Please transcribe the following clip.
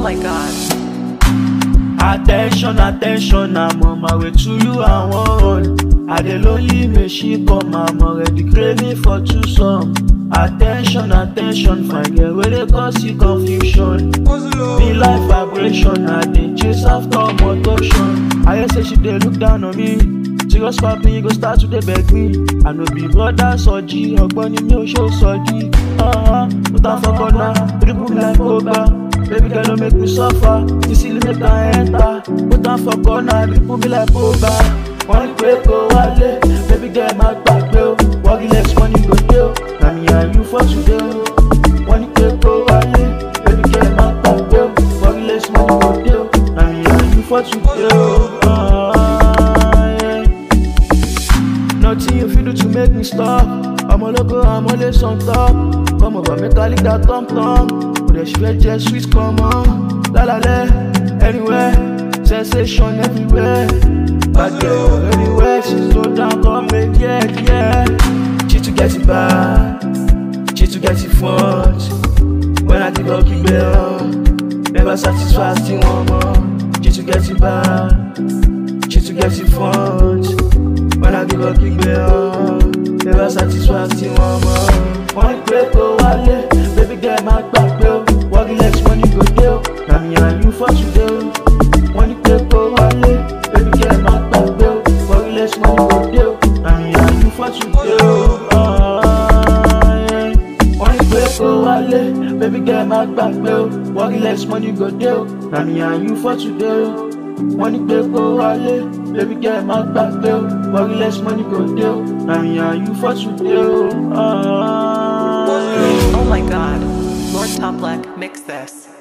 my god. Attention, attention, I'm on my way to you, I want. I dey lonely, may she come, I'm already craving for two some. Attention, attention, fine girl, where they cause you confusion. Be like vibration, I dey chase after motion. I hear say she dey look down on me. Serious papi, you go start to dey beg me. I no be brother Soji, ọgbọ́n ni mi ò ṣe Soji. Put am for corner, dribble me like Oba. Baby girl, don't make me suffer. You see, make I enter. Put am for corner, dribble me like Oba. Wọ́n ní pé kó wálé, baby girl má gbàgbé o. Wọ́gí legs money go dey o. Na me and you for today o. Wọ́n ní pé kó wálé, baby girl má gbàgbé o. Wọ́gí legs money go dey o. Na me and you for today o. Ah, yeah. Nothing you fit do to make me stop. I'm all loco, I'm always on top. Come over, make I lick that thumb thumb. But the shit just sweet, come on. La la la, anywhere. Sensation everywhere. Bad girl, anywhere. She slow down, come make yeah, yeah. She to get it bad. She to get it front. When I give up, keep it on. Never satisfied, still want more. She to get it bad. She to get it front. When I give up, keep it on. Never satisfied, still want more. Wọ́n pé kó wálé, baby girl má gbàgbé o. Wọ́gí legs money go dey o. Na me and you for today o. Wọ́n ní pé kó wálé, baby girl má gbàgbé o. Wọ́gí legs money go dey o. Na me and you for today o. Ah, yeah. Wọ́n ní pé kó wálé, baby girl má gbàgbé o. Wọ́gí legs money go dey o. Na me and you for today o. Wọ́n ní pé kó wálé, baby girl má gbàgbé o. Wọ́gí legs money go dey o. Na me and you for today o. Ah, yeah. Oh my god. Lord Top Black, mix this.